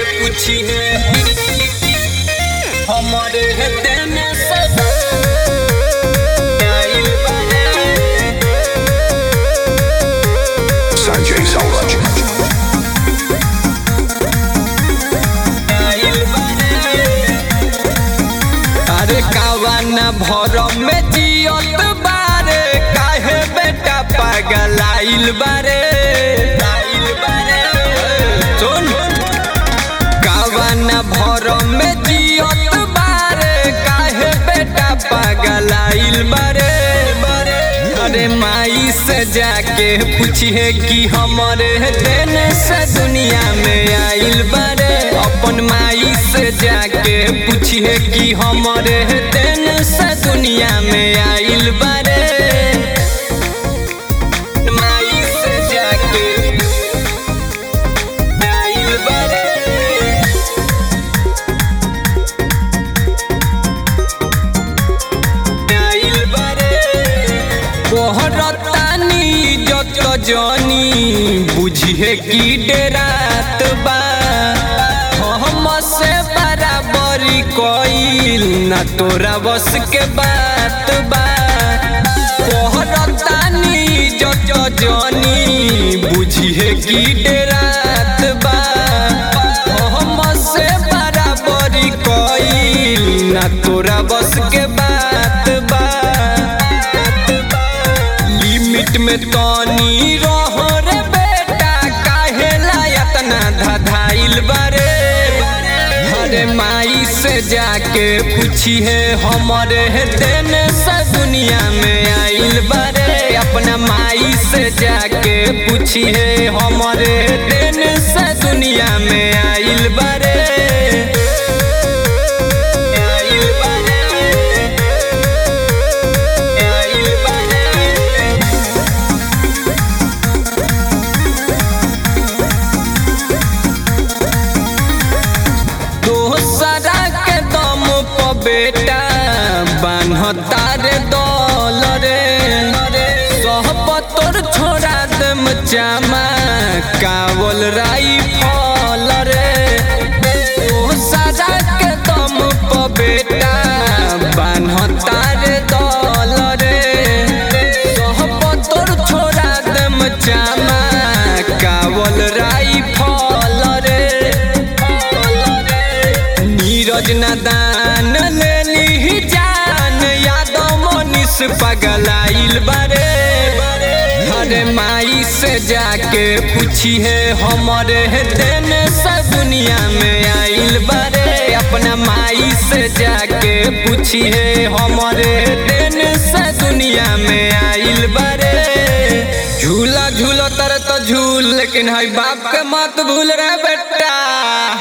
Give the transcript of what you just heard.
पूछिए हमारे देने से आइल बारे Sanjay Sauraj. आइल बारे अरे कावाना भरम में जियत बारे काहे बेटा पागल आइल बारे आइल बारे सुन कावाना भरम में जियत बारे काहे बेटा पागल आइल बारे अरे माई से जाके पूछिए कि हमारे दिन से दुनिया में आइल बारे अपन माई से जाके पूछिए कि हमारे दिन से दुनिया में आइल बारे माई से जाके आइल बारे आइल बारे कोहरतानी जत जनी बुझिए कि डेरात बा हम से बराबरी कइल ना तोरा बस के बात बा कोहरतानी जत जनी बुझिए कि डेरात बा हम से बराबरी कइल ना तोरा बस के बात बा लिमिट में तनी रहो रे बेटा काहे लायत ना धधाइल बारे अरे माई से जाके पूछिए हमारे दिन से दुनिया में आइल बारे अपना माई से जाके पूछिए हमारे दिन से दुनिया में आइल बारे आइल बारे आइल बारे दोसरा के दम प बेटा बान्हता रे दल रे सहब तोर छोड़ा दम चामा कावल राई फल रे दोसरा के दम प बेटा बान्हता रे दल रे सहब तोर छोड़ा दम चामा कावल राई फल रे नीरज नदान लेली जान यादव मनीष पगलाइल बारे अरे माई से जाके पूछिए हमारे दिन से दुनिया में आइल बारे अपना माई से जाके पूछिए हमारे दिन से दुनिया में आइल बारे झूला झूलो तर तो झूल लेकिन है बाप के मत भूल रे बेटा